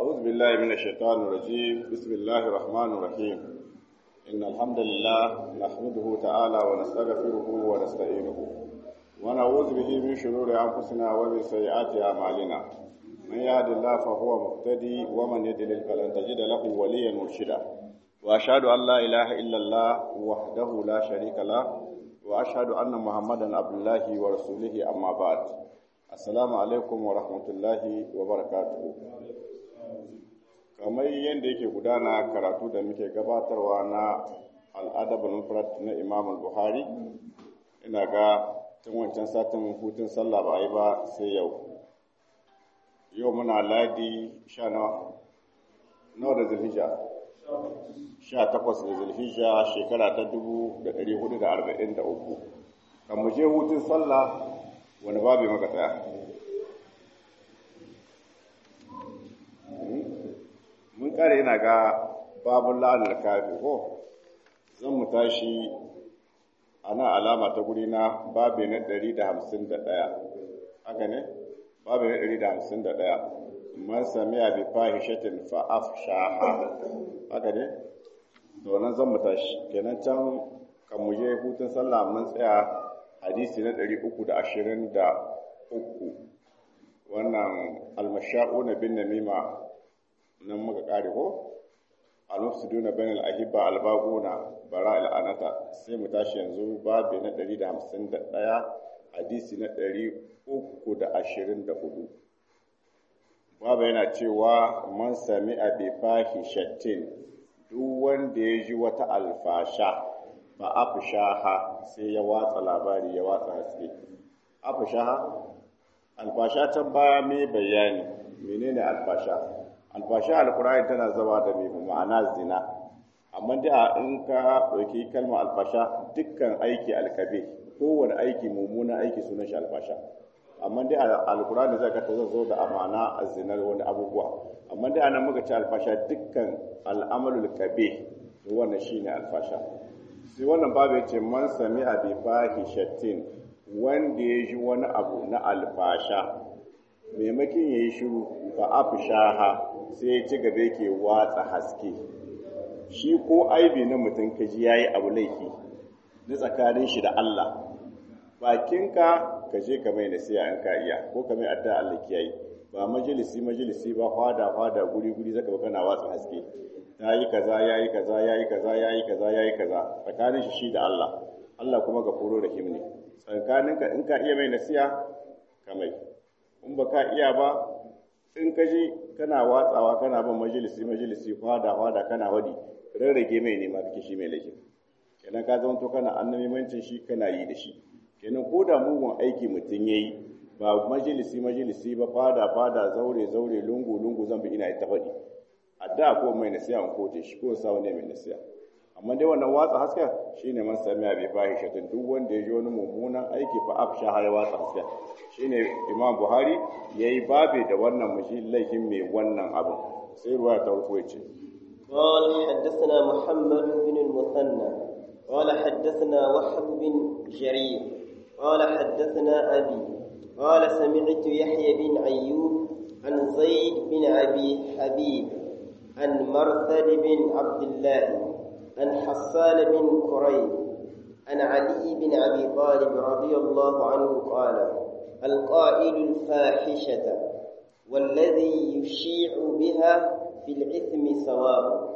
أعوذ بالله من الشيطان الرجيم بسم الله الرحمن الرحيم إن الحمد لله نحمده تعالى ونستغفره ونستعينه ونعوذ به من شرور أنفسنا ومن سيئات أعمالنا من يهد الله فهو مهتدي ومن يضلل فلن تجد له وليا مرشدا وأشهد أن لا إله إلا الله وحده لا شريك له وأشهد أن محمدا عبد الله ورسوله أما بعد السلام عليكم ورحمة الله وبركاته kamar yadda yake gudana karatu da muke gabatarwa na al'adabul mufrad na imam buhari ina ga tun wancan satin hutun sallah ba a yi ba sai yau yau muna ladi sha nawa nawa da zulhijja sha takwas da zulhijja shekara ta dubu da ɗari hudu da arba'in da uku kan mu je hutun sallah wani babu maka tsaya mun kare yana ga babun la'anar kafi ko zan mu tashi ana alama ta guri na babi na ɗari da hamsin da ɗaya haka ne babi na ɗari da hamsin da ɗaya man sami abi fahishatin fa'af shaha haka ne to nan zan mu tashi kenan can kan mu je hutun sallah mun tsaya hadisi na ɗari uku da ashirin da uku wannan almasha'una bin namima nan muka kare ko al-mufsiduna bain al-ahibba al-baguna bara al-anata sai mu tashi yanzu babu na 151 hadisi na 324 babu yana cewa man sami abi fahishatin duk wanda ya ji wata alfasha ba afshaha sai ya watsa labari ya watsa haske afshaha alfasha can baya mai bayani menene alfasha alfasha alkur'ani tana zama da mai ma'ana zina amma da in ka ɗauki kalmar alfasha dukkan aiki alkabe kowane aiki mummunan aiki sunan shi alfasha amma dai alkur'ani zai ka ta zo da amana a zinar wani abubuwa amma dai anan muka ci alfasha dukkan al'amalul kabe wannan shine alfasha sai wannan babu ya ce man sami abi fahishatin wanda ya ji wani abu na alfasha maimakin ya yi shiru ba afishaha sai ya ci gaba yake watsa haske shi ko aibi na mutum ka ji yayi abu laifi na tsakanin shi da Allah bakinka ka je ka mai nasiya in ka iya ko ka mai adda Allah kiyaye ba majalisi majalisi ba fada fada guri guri zaka ba kana watsa haske yayi kaza yayi kaza yayi kaza yayi kaza yayi kaza tsakanin shi shi da Allah Allah kuma gafuro rahim ne tsakaninka in ka iya mai nasiya ka mai in ba ka iya ba in ka ji kana watsawa kana bin majalisi majalisi fada fada kana wadi rarrage mai nema kake shi mai laifin kenan ka zama to kana annabimancin shi kana yi da shi kenan ko da mugun aiki mutum yayi ba majalisi majalisi ba fada fada zaure zaure lungu lungu zan bi ina ta faɗi adda ko mai nasiya in kote shi ko sa wani mai nasiya amma dai wannan watsa haska shine man samiya bai fahishatin duk wanda ya ji wani mummunan aiki fa afsha ya watsa haska shine imam buhari yayi babe da wannan mushi laifin mai wannan abu sai ruwa ta farko yace قال حدثنا محمد بن المثنى قال حدثنا وهب بن جرير قال حدثنا أبي قال سمعت يحيى بن أيوب عن زيد بن أبي حبيب عن مرثد بن عبد الله عن حسان بن كريب عن علي بن أبي طالب رضي الله عنه قال القائل الفاحشة والذي يشيع بها في الإثم سواء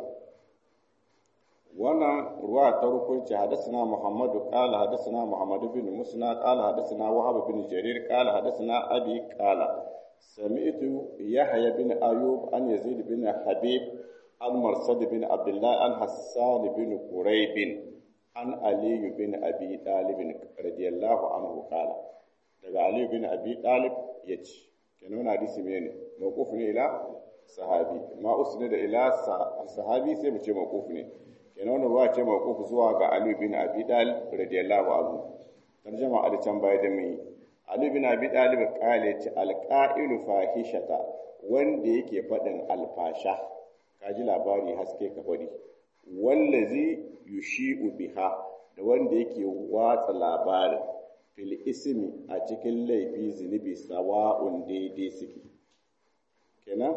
wannan ruwa ta rukunci hadasana Muhammadu qala hadasana Muhammadu bin Musna qala hadasana Wahab bin Jarir qala hadasana Abi qala sami'tu Yahya bin Ayub an Yazid bin Habib an Marsad bin Abdullah an Hassan bin Quraib an Ali bin Abi Talib radiyallahu anhu qala daga Ali bin Abi Talib yace kenan wannan hadisi ne mawquf ne ila sahabi ma usnida ila sahabi sai mu ce mawquf ne kenan wannan ruwa ce mawquf zuwa ga Ali bin Abi Talib radiyallahu anhu tarjuma a can baya da mai Ali bin Abi Talib kale ce alqa'ilu fahishata wanda yake faɗin alfasha kaji labari haske ka faɗi wallazi yushi'u biha da wanda yake watsa labarin fil ismi a cikin laifi zunubi sawa'un daidai suke kenan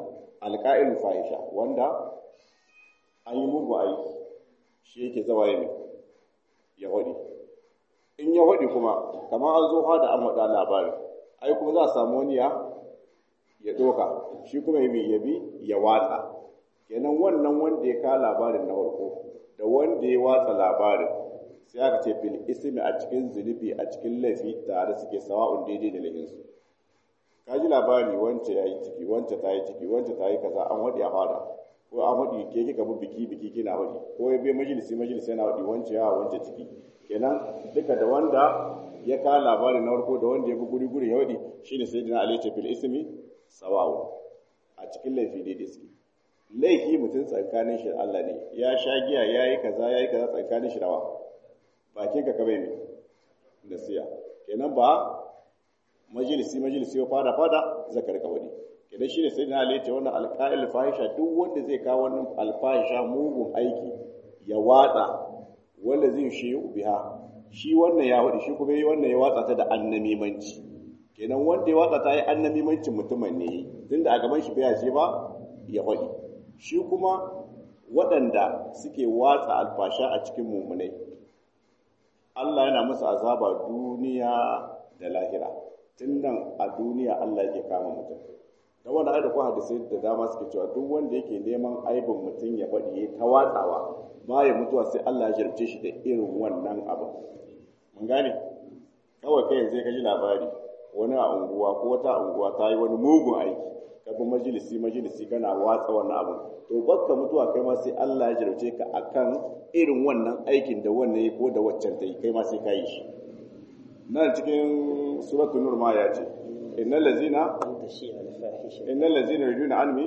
alqa'il fahisha wanda an yi mugu aiki shi yake zawa ya ya wadi in ya wadi kuma kamar an zo hada an wada labarin ai kuma za a samu wani ya ya doka shi kuma ya bi ya bi ya watsa kenan wannan wanda ya ka labarin na farko da wanda ya watsa labarin sai aka ce fil ismi a cikin zunubi a cikin laifi tare suke sawa'un daidai da laifinsu ka ji labari wance ya yi ciki wance ta yi ciki wance ta yi kaza an waɗi a fada ko an waɗi ke kika bi biki biki kina waɗi ko ya bai majalisi majalisi yana waɗi wance ya wance ciki kenan duka da wanda ya ka labarin na farko da wanda ya bi guri guri ya waɗi shine sai dina alaihi fil ismi sawa'un a cikin laifi daidai suke laifi mutum tsakanin shi Allah ne ya sha giya ya yi kaza ya yi kaza tsakanin shi dawa bakin ka kabe ne nasiya kenan ba majalisi majalisi ya fada fada zakar kawai kenan shine sai na halitta wannan alqa'il fahisha duk wanda zai kawo wannan alfahisha mugun aiki ya watsa wanda zai shi biha shi wannan ya wadi shi kuma yi wannan ya watsa ta da annamimanci kenan wanda ya watsa ta yi annamimancin mutumin ne tunda a gaban shi bai ce ba ya wadi shi kuma waɗanda suke watsa alfasha a cikin mummunai Allah yana musu azaba duniya da lahira tun nan a duniya Allah yake kama mutum da wanda ai da ku hadisi da dama suke cewa duk wanda yake neman aibin mutum ya faɗi ya ta watsawa ba ya mutuwa sai Allah ya jarabce shi da irin wannan abu mun gane kawai kai yanzu ka ji labari wani a unguwa ko wata unguwa ta yi wani mugun aiki ka bi majalisi majalisi kana watsa wannan abu to bakka mutuwa kai ma sai Allah ya jarabce ka akan irin wannan aikin da wannan yi ko da waccan ta yi kai ma sai ka yi shi nan cikin suratul nur ma ya ce innal ladzina innal ladzina yujuna anmi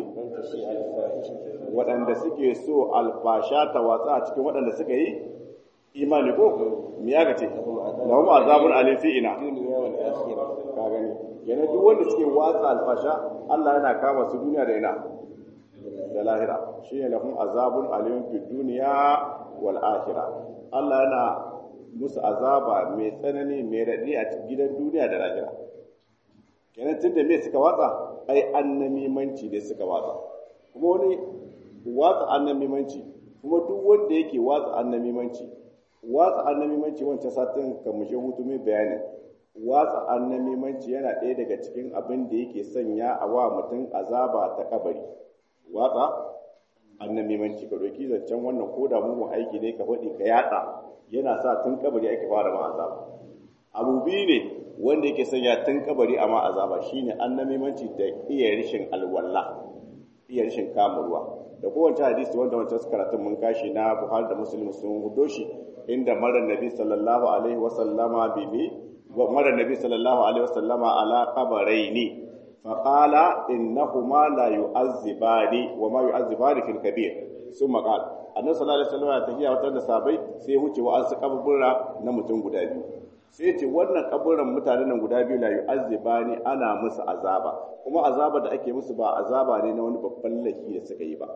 waɗanda suke so alfasha ta watsa a cikin waɗanda suka yi imani ko me ya gace lahum azabun alim fi ina ka gani yana duk wanda suke watsa alfasha Allah yana kama su duniya da ina da lahira shine lahum azabun alim fi duniya wal akhirah Allah yana musu azaba mai tsanani mai raɗi a gidan duniya da lahira kenan tun da me suka watsa ai annamimanci ne suka watsa kuma wani watsa annamimanci kuma duk wanda yake watsa annamimanci watsa annamimanci wancan satin ka mushe hutu mai bayani watsa annamimanci yana ɗaya daga cikin abin da yake sanya a wa mutum azaba ta kabari watsa annamimanci ka doki zancen wannan ko da mugun aiki ne ka faɗi ka yaɗa yana sa tun kabari ake fara ma azaba abu biyu ne wanda yake sanya tun kabari a ma azaba shine annamimanci da iya rishin alwala iya rishin kamurwa da kowace hadisi wanda wancan karatun mun kashi na Buhari da Muslim sun hudo shi inda mara nabi sallallahu alaihi wa sallama bibi mara nabi sallallahu alaihi wa sallama ala qabaraini فقال إنهما لا يعذبان وما يعذبان في الكبير ثم قال annabi sallallahu alaihi wasallam ya tafiya wata da sabai sai ya wuce wa asu kaburbura na mutum guda biyu sai ce wannan kaburran mutanen nan guda biyu la yu'azzibani ana musu azaba kuma azaba da ake musu ba azaba ne na wani babban laifi da suka yi ba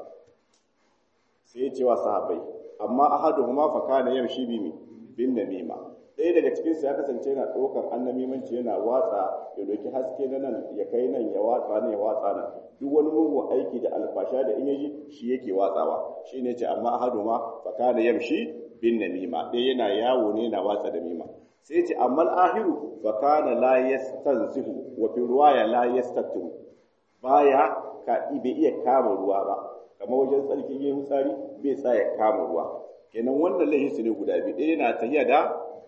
sai ya ce wa sahabbai amma ahaduhuma fa kana yamshi bi bin namima ɗaya daga cikin su ya kasance yana ɗaukar annamimanci yana watsa ya doki haske na nan ya kai nan ya watsa nan ya watsa nan duk wani mugun aiki da alfasha da in yaji shi yake watsawa shi ne ce amma ahaduma fa kana yamshi bin namima ɗaya yana yawo ne yana watsa da mima sai ce amma ahiru fa kana la yastanzihu wa fi ruwaya la yastatiru baya ka bai iya kama ruwa ba kamar wajen tsarkin yin tsari bai sa ya kama ruwa kenan wannan laihin su ne guda biyu ɗaya yana tafiya da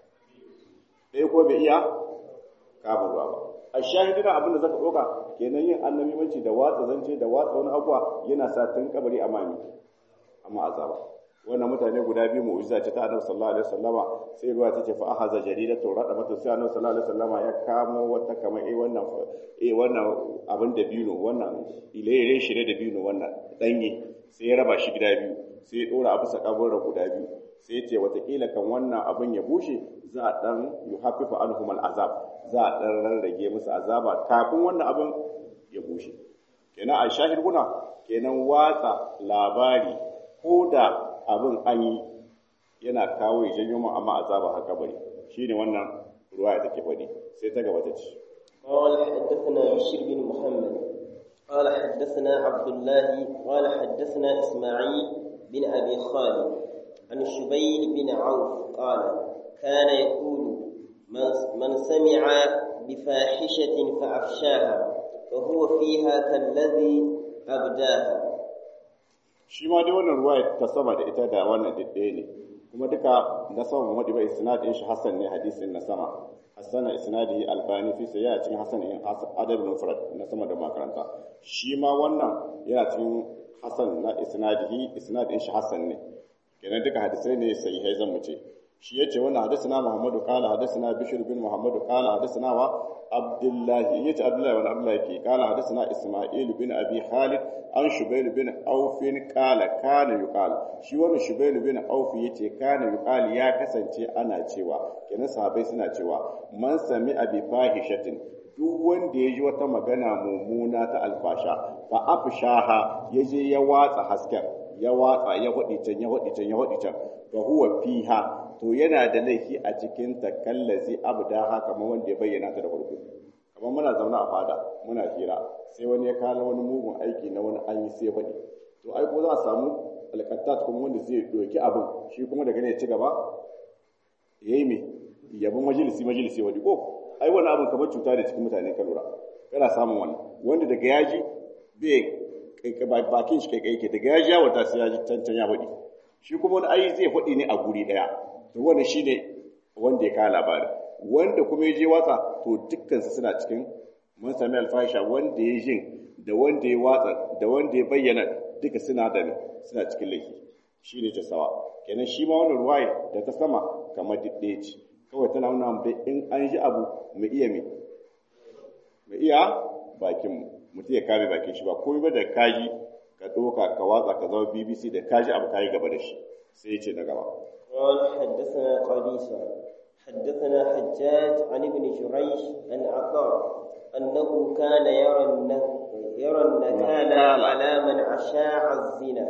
ɗaya ko bai iya kama ruwa ba a shahidina abin da zaka ɗauka kenan yin annabimanci da watsa zance da watsa wani abuwa yana sa tun kabari a mami amma azaba wannan mutane guda biyu mu'jiza ce ta annabi sallallahu alaihi wasallama sai ruwa ta ce fa ahaza jaridatu rada mata sai annabi sallallahu alaihi wasallama ya kamo wata kamar eh wannan eh wannan abin da bino wannan ilere shi da bino wannan danye sai ya raba shi gida biyu sai ya dora a bisa kaburin guda biyu sai ya ce watakila kan wannan abin ya bushe za a dan yuhaffifu anhum al'azab za a dan rarrage musu azaba kafin wannan abin ya bushe kenan a shahid guna kenan watsa labari ko da abin an yi yana kawo ya janyo mu amma azaba haka bari shine wannan ruwaya take faɗi sai ta gaba ta ce قال حدثنا بشير بن محمد قال حدثنا عبد الله قال حدثنا إسماعيل بن أبي خالد عن الشبيل بن عوف قال كان يقول من, من سمع بفاحشة فأفشاها فهو فيها كالذي أبداها shi ma dai wannan ruwaya ta sama da ita da wannan ɗaya ne kuma duka na sama Muhammad bai isnadin shi Hassan ne hadisin na sama Hassan isnadi albani fi sai ya cikin Hassan in adab mufrad na sama da makaranta shi ma wannan yana cikin Hassan na isnadihi isnadin shi Hassan ne kenan duka hadisai ne sai hai zan mu ce shi yace wannan hadisina Muhammadu qala hadisina Bishr bin Muhammadu qala hadisina wa Abdullah yace Abdullah bin Abdullah yake qala hadisina Isma'il bin Abi Khalid an Shubayl bin Auf qala kana yuqal shi wannan Shubayl bin Auf yace kana yuqal ya kasance ana cewa kenan sahabbai suna cewa man sami abi fahishatin duk wanda ya ji wata magana mummuna ta alfasha fa afshaha yaje ya watsa hasken ya watsa ya hudi can ya hudi can ya hudi can fa huwa fiha to yana da laifi a cikin takallazi abdaha kamar wanda ya bayyana ta da farko kamar muna zaune a fada muna hira sai wani ya kala wani mugun aiki na wani an yi sai faɗi to ai ko za a samu alƙattat kuma wanda zai ɗauki abin shi kuma daga ne ya ci gaba ya yi me yabi majalisi majalisi wani ko ai wani abin kamar cuta da cikin mutane ka lura kana samun wannan wanda daga yaji bai bakin shi kai kai daga yaji ya wata sai ya ji cancan ya faɗi shi kuma wani ai zai faɗi ne a guri ɗaya to wannan shine wanda ya kawo labarin wanda kuma ya je watsa to dukkansu suna cikin mun sami alfahisha wanda ya jin da wanda ya watsa da wanda ya bayyana duka suna da suna cikin laifi shi ne jasawa kenan shi ma wannan ruwaya da ta sama kamar ɗaya ce kawai tana nuna mu in an ji abu mu iya me mu iya bakin mu mutum ya kame bakin shi ba komai ba da kaji ka ɗauka ka watsa ka zama bbc da kaji abu kayi gaba da shi sai ya ce na gaba قال حدثنا قبيصة حدثنا حجاج عن ابن جريج عن عطاء أنه كان يرى يرى النكال على من أشاع الزنا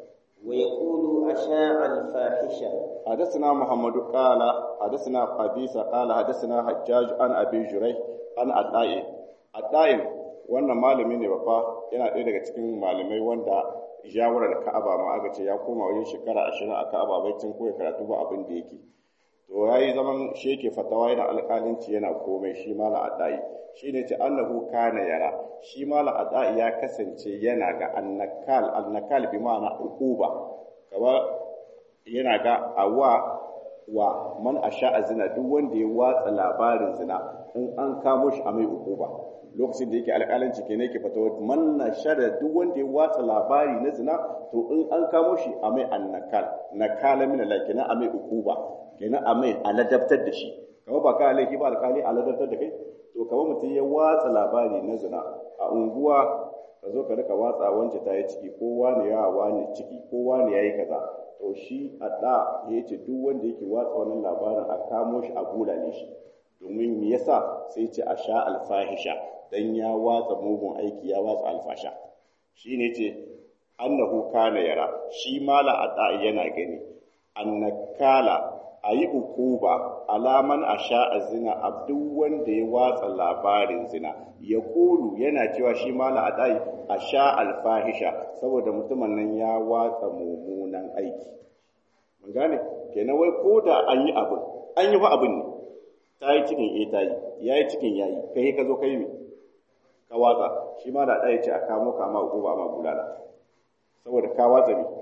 ويقول أشاع الفاحشة حدثنا محمد قال حدثنا قبيصة قال حدثنا حجاج عن أبي جريج عن عطاء عطاء wannan malami ne babba yana ɗaya daga cikin malamai wanda jawarar ka'aba ma aka ce ya koma wajen shekara ashirin a ka'aba bai can koya karatu ba abin da yake to ya yi zaman shi yake fatawa yana alƙalinci yana komai shi mala adai shi ne ce annahu kana yara shi mala adai ya kasance yana ga annakal annakal bi ma'ana uquba kaba yana ga awa wa man asha zina duk wanda ya watsa labarin zina in an kamo shi a mai uquba lokacin da yake alƙalanci ke ne ke fatawa man nashara duk wanda ya watsa labari na zina to in an kamo shi a mai annakal nakala min Allah kenan a mai uquba kenan a mai aladabtar da shi kamar ba ka laifi ba alƙali aladabtar da kai to kamar mutum ya watsa labari na zina a unguwa ka zo ka rika watsa wance ta yi ciki ko wani ya wani ciki ko wani ya yi kaza to shi a da ya ce duk wanda yake watsa wannan labarin a kamo shi a bulale shi domin me yasa sai ce a sha alfahisha dan ya watsa mugun aiki ya watsa alfasha shi ne ce annahu kana yara shi mala a yana gani annakala a yi ukuba alaman a sha a zina a duk wanda ya watsa labarin zina ya kulu yana cewa shi mala a ɗai a sha alfahisha saboda mutumin nan ya watsa mummunan aiki mun gane kenan wai ko da an yi abin an yi fa abin ne ta yi cikin e ta yi ya yi cikin ya yi kai ka zo ka yi ka watsa shi mala a ɗai ce a kamo kama ukuba ma bulala saboda ka watsa ne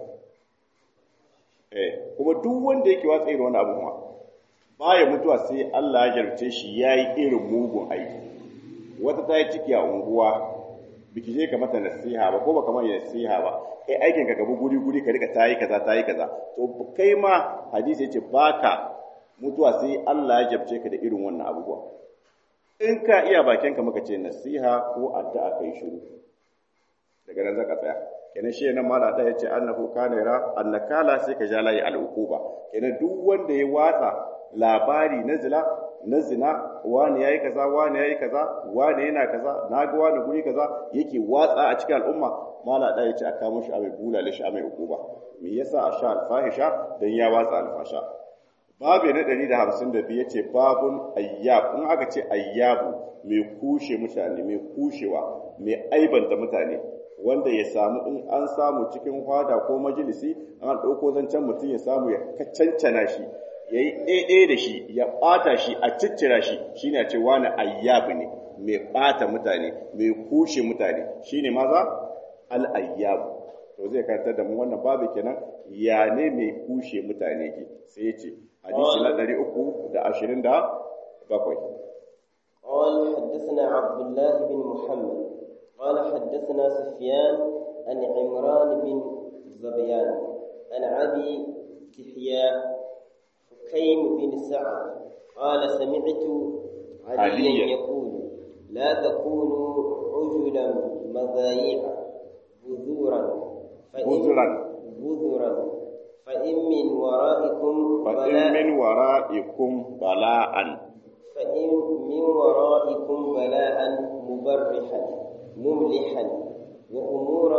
eh kuma duk wanda yake watsa irin wani abu ma baya mutuwa sai Allah ya jarce shi yayi irin mugun aiki wata ta yi ciki a unguwa biki je ka mata nasiha ba ko ba kamar nasiha ba kai aikin ka gabu guri guri ka rika tayi kaza tayi kaza to kai ma hadisi yace baka mutuwa sai Allah ya jarce ka da irin wannan abubuwa in ka iya bakin ka muka ce nasiha ko addu'a kai shiru daga nan zaka tsaya kenan shi nan mala da yace annahu kana yara annakala sai ka jalayi al'uquba kenan duk wanda ya watsa labari na zina na zina wani yayi kaza wani yayi kaza wani yana kaza naga wani guri kaza yake watsa a cikin al'umma mala da yace aka mushi a mai bulale shi a mai uquba me yasa a sha alfahisha dan ya watsa alfasha babu na 152 yace babun ayyab in aka ce ayyabu mai kushe mutane mai kushewa mai aibanta mutane wanda ya samu in an samu cikin hada ko majalisi an ɗauko zancen mutum ya samu ya cancana shi ya yi ɗaiɗaya da shi ya ɓata shi a ciccira shi shi ne a ce wani ayyabu ne mai ɓata mutane mai kushe mutane shi ne maza al'ayyabu to zai karantar da mu wannan babu kenan ya ne mai kushe mutane ke sai ya ce hadisi na ɗari uku da ashirin da bakwai قال حدثنا عبد الله بن محمد قال حدثنا سفيان عن عمران بن زبيان عن أبي كحيا حكيم بن سعد قال سمعت عليا يقول لا تكونوا عجلا مذايع بذورا بذرا بذرا فإن من ورائكم فإن من ورائكم بلاء فإن من ورائكم بلاء مبرحا مملحا وأمورا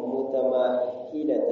متماهلة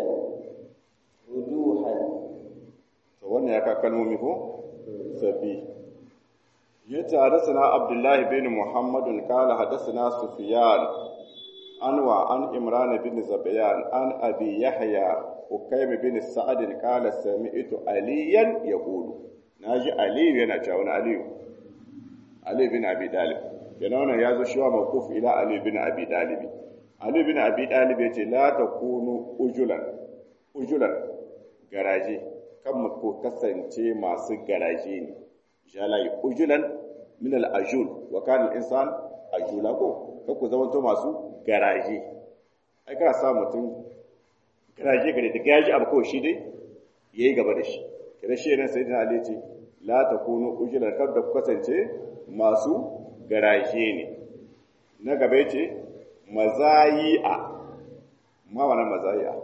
وجوها wannan ya ka kalmomi ko sabbi yace hadathana abdullah bin muhammad qala hadathana sufyan anwa an imran bin zabiyan an abi yahya ukaym bin sa'ad qala sami'tu aliyan yaqulu naji ali yana cewa wani ali ali bin abi talib kenan wannan yazo shi wa mawquf ila ali bin abi talib ali bin abi talib yace la takunu ujulan ujulan garaje kan mu ko kasance masu garaje ne jalai ujulan min al-ajul wa kana al-insan ajula ko kan ku zamanto masu garaje ai kana sa mutum garaje gare da gaji abu ko shi dai yayi gaba da shi kada shi ne sayyidina ali ce la takunu ujulan kar da ku kasance masu garaje ne na gaba yace mazayi'a ma wannan mazayi'a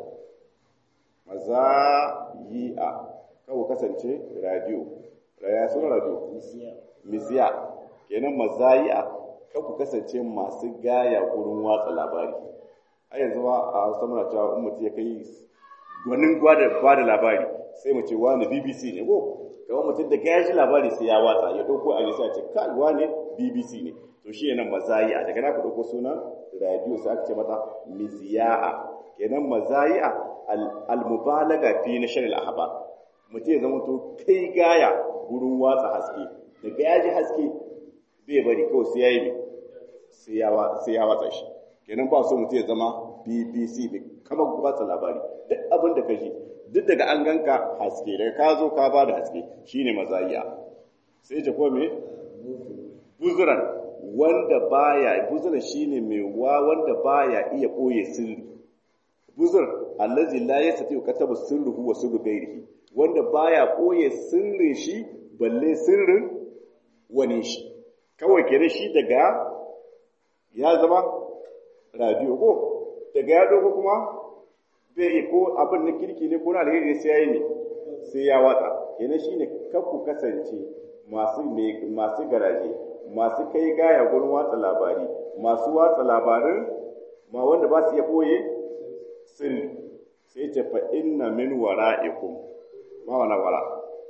mazayi'a kawo kasance radio raya suna radio misiya kenan mazayi'a kan ku kasance masu gaya gurin watsa labari a yanzu ba a hausa muna cewa in mutum ya kai gwanin ba da labari sai mu ce wani bbc ne ko kamar mutum da gaya shi labari sai ya watsa ya ɗauko a sai a ce kai wani bbc ne to shi yana mazayi'a daga na ku ɗauko sunan radio sai aka ce mata miziya'a kenan mazayi'a al-mubalaga fi nashr al-ahbar mutum ya zama to kai gaya gurin watsa haske daga ya ji haske bai bari kawai sai ya yi sai ya watsa shi kenan ba so mutum ya zama bbc bai kama watsa labari duk abin da ka ji duk daga an ganka haske daga ka zo ka ba da haske shine mazayi'a sai ce ko me buzuran wanda baya buzuran shine mai wa wanda baya iya koye sirri buzur allazi la yastati katabu sirruhu wa sirru ghairihi wanda baya koye sirrin shi balle sirrin wani shi kawai kere shi daga ya zama radio ko daga ya dogo kuma bai ko abin na kirki ne ko na alheri sai yayi ne sai ya watsa kenan shine kar ku kasance masu masu garaje masu kai gaya gurin watsa labari masu watsa labarin ma wanda ba su iya koye sirri sai ce fa inna min wara'ikum ma wana wara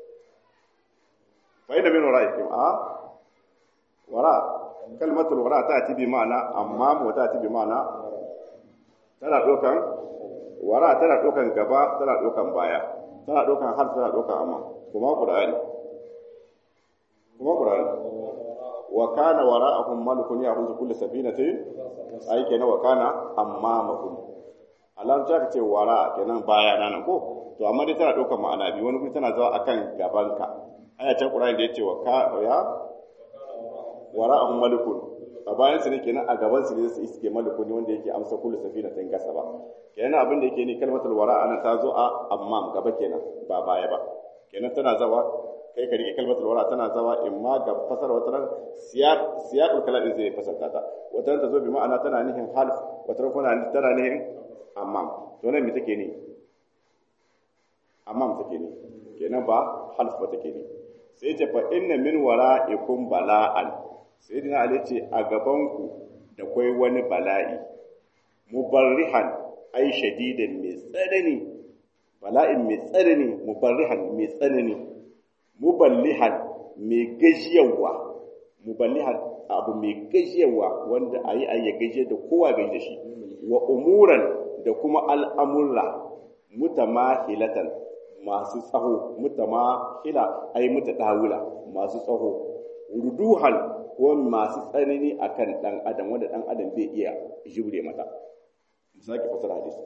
fa inna min wara'ikum a wara kalmatul wara ta ti bi ma'ana amma mu ta ti bi ma'ana tana dokan wara tana dokan gaba tana dokan baya tana dokan har tana dokan amma kuma qur'ani kuma qur'ani wa kana wara'ahum malikun ya'khudhu kull safinatin ai kenan wa kana ammamakum alam ta ce wara kenan baya nan ko to amma dai tana daukar ma'ana biyu wani kuma tana zuwa akan gabanka aya ta qur'ani da yace wa ka ya wara'ahum malikun a bayan su ne kenan a gaban su ne su iske malikun ne wanda yake amsa kullu safinatin gasa ba kenan abin da yake ni kalmatul wara ana ta zo a ammam gaba kenan ba baya ba kenan tana zawa kai ka rike kalmatul wara tana zawa in ma ga fasar wata ran siyaq siyaqul kalam din zai fasarta ta wata ran ta zo bi ma'ana tana nihin half wata ran kuma tana nihin ammam to nan me take ne ammam take ne kenan ba half ba take ne sai ce fa inna min wara'ikum bala'an sai dina ali ce a gaban ku da kwai wani bala'i mubarrihan ai shadidan mai tsanani bala'in mai tsanani mubarrihan mai tsanani muballihan mai gajiyawa muballihan abu mai gajiyawa wanda ayi ayi ya gajiyar da kowa gaji da shi wa umuran da kuma al'amurra mutamahilatan masu tsaho mutamahila ai mutadawila masu tsaho ruduhan ko masu tsanani akan dan adam wanda dan adam bai iya jure mata misali fasara hadisi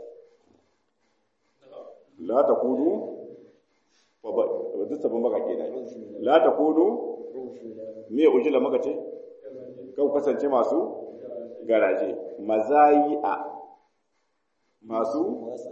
la takunu wa ba duk sabon baka kenan la takunu me ujila maka ce kau kasance masu garaje mazayi'a masu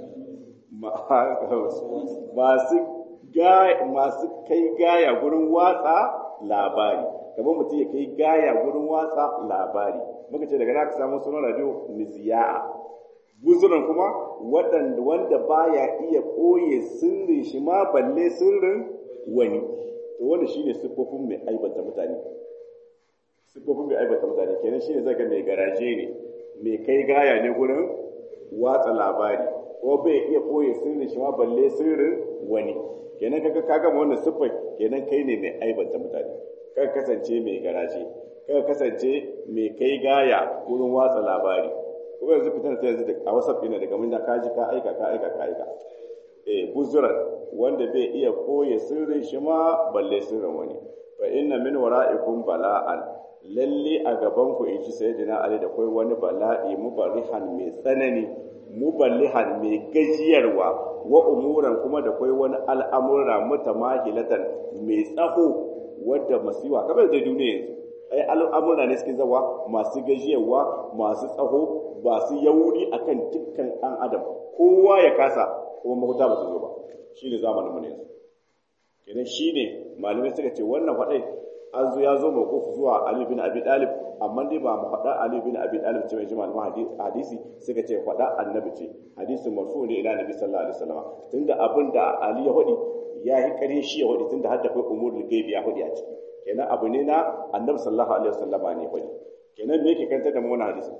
masu masu kai gaya gurin watsa labari kamar mutum ya kai gaya gurin watsa labari muka ce daga ka samu sunan radio miziya'a guzuran kuma waɗanda wanda baya iya koye sirrin shi ma balle sirrin wani to wanda shine siffofin mai aibata mutane siffofin mai aibata mutane kenan shine zaka mai garaje ne mai kai gaya ne gurin watsa labari ko bai iya koye sirrin shi ma balle sirrin wani kenan kaga ka gama wannan siffar kenan kai ne mai aibata mutane ka kasance mai garaje ka kasance mai kai gaya gurin watsa labari kuma yanzu fitar ta yanzu a whatsapp ɗina daga mun ka ji ka aika ka aika ka aika eh buzuran wanda bai iya koye sirrin shi ma balle sirrin wani fa inna min wara'ikum bala'an lalle a gaban ku in ci sayyidina ali da kai wani bala'i mubarihan mai tsanani muballihan mai gajiyarwa wa umuran kuma da kai wani al'amura mutamahilatan mai tsaho wadda masiwa kamar da duniya yanzu ai al'amura ne suke zawa masu gajiyarwa masu tsaho ba su yauri akan dukkan ɗan adam kowa ya kasa kuma mahuta ba su zo ba shi ne zamanin mu yanzu kenan shi ne malamai suka ce wannan faɗai an zo ya zo mawquf zuwa Ali bin Abi Talib amma dai ba mu faɗa Ali bin Abi Talib ce mai ji malaman hadisi suka ce faɗa annabi ce hadisi marfu ne ila nabi sallallahu alaihi wasallam tunda abin da Ali ya faɗi ya yi ƙarya shi ya faɗi tunda har da kai umurul gaibi ya faɗi a ciki kenan abu ne na annabi sallallahu alaihi wasallama ne faɗi kenan me yake kanta da mu wannan hadisi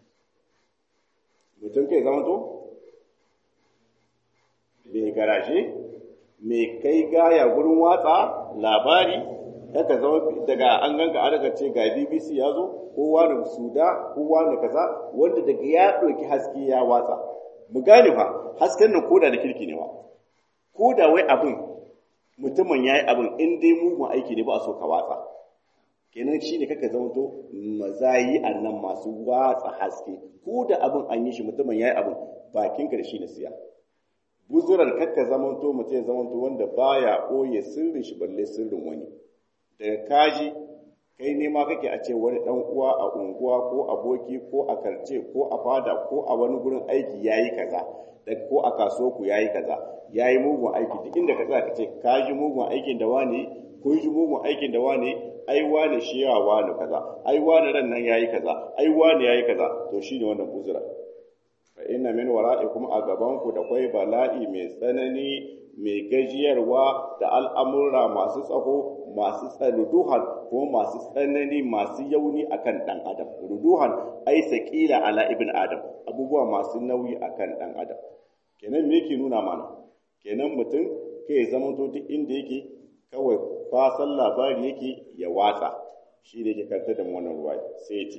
mutum kai zama to mai garashe mai kai gaya gurin watsa labari haka zama daga an ganka an daga ce ga bbc ya zo kowa da suda kowa da kaza wanda daga ya ɗauki haske ya watsa mu gane fa hasken nan koda da kirki ne ba koda wai abin mutumin ya yi abin in dai mugun aiki ne ba a so ka watsa kenan shi ne kaka zama to mazayi a nan masu watsa haske ko da abin an yi shi mutumin ya yi abin bakin ka da shi na siya buzuran kakka zama to mutum ya zama to wanda baya ɓoye sirrin shi balle sirrin wani daga kaji kai nema kake a ce wani dan uwa a unguwa ko aboki ko a karce ko a fada ko a wani gurin aiki yayi kaza ko a kasuwa ku yayi kaza yayi mugun aiki duk inda ka tsaya ka ce ka ji mugun aikin da wani ko ji mugun aikin da wani ai wani shi yawa wani kaza ai wani ran nan yayi kaza ai wani yayi kaza to shine wannan buzura fa inna min wara'ikum a gaban ku da kwai bala'i mai tsanani mai gajiyarwa da al'amura masu tsaho masu ruduhan ko masu tsanani masu yauni akan dan adam ruduhan ai saqila ala ibn adam abubuwa masu nauyi akan dan adam kenan me yake nuna mana kenan mutum kai zaman to duk inda yake kawai fasan labari yake ya watsa shi ne ke kanta da wannan ruwa sai ya ce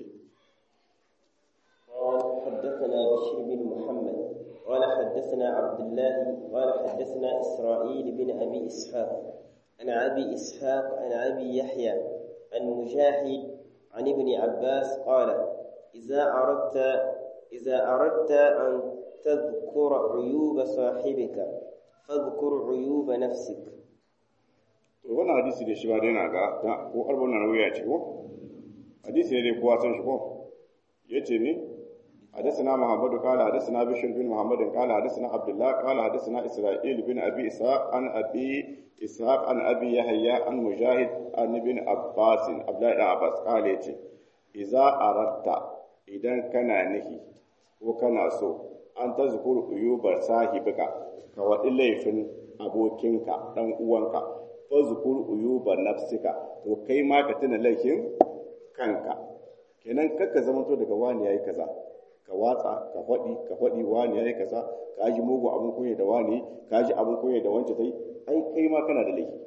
حدثنا بشر بن محمد قال حدثنا عبد الله قال حدثنا إسرائيل بن أبي إسحاق عن أبي إسحاق عن أبي يحيى عن مجاهد عن ابن عباس قال إذا أردت إذا أردت أن تذكر عيوب صاحبك فاذكر عيوب نفسك wannan hadisi da shi ba dai na ga ko arbon na wuya ce ko hadisi ne dai kowa san shi ko yace ne حدثنا محمد قال حدثنا بشر بن محمد قال حدثنا عبد الله قال حدثنا اسرائيل بن ابي اسحاق عن ابي اسحاق عن ابي يحيى عن مجاهد عن ابن عباس عبد الله بن عباس قال يتي اذا اردت idan kana nihi ko kana so an ta zukuru uyubar sahibika ka waɗi laifin abokinka ɗan uwanka fa zukuru uyubar nafsika to kai ma ka tuna laifin kanka kenan kakka zamanto daga wani yayi kaza ka watsa ka faɗi ka faɗi wani yayi kaza ka ji mugu abun kunya da wani ka ji abun kunya da wance tai ai kai ma kana da laifi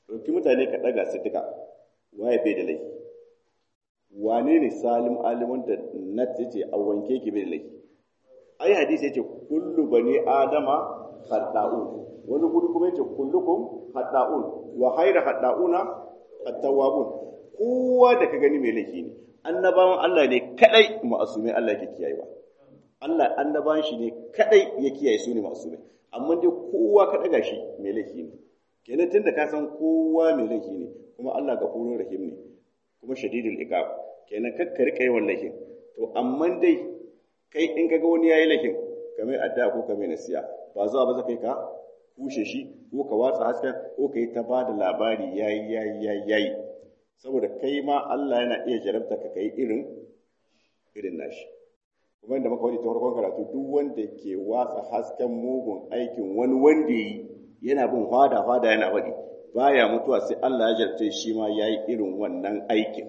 ɗauki mutane ka ɗaga su duka waye bai da laifi wane ne salim alimun da na ce a wanke ki bai da laifi ai hadisi yace kullu bani adama khata'un wani guri kuma yace kullukum khata'un wa khayra khata'una at-tawwabun kowa da ka gani mai laifi ne annabawan Allah ne kadai ma'asumai Allah yake kiyayewa Allah annabawan shi ne kadai ya kiyaye su ne ma'asumai amma dai kowa ka daga shi mai laifi ne kenan tunda ka san kowa mai laifi ne kuma Allah gafurur rahim ne kuma shadidul iqab kenan kakka rika yawan laifin to amma dai kai in kaga wani yayi laifin kamar adda ko kamar nasiya ba zuwa ba za kai ka kushe shi ko ka watsa hasken ko ka yi ta ba da labari yayi yayi yayi yayi saboda kai ma Allah yana iya jarabta ka kai irin irin nashi kuma da muka wani ta farkon karatu duk wanda ke watsa hasken mugun aikin wani wanda yi yana bin fada fada yana faɗi baya mutuwa sai Allah ya jarabta shi ma yayi irin wannan aikin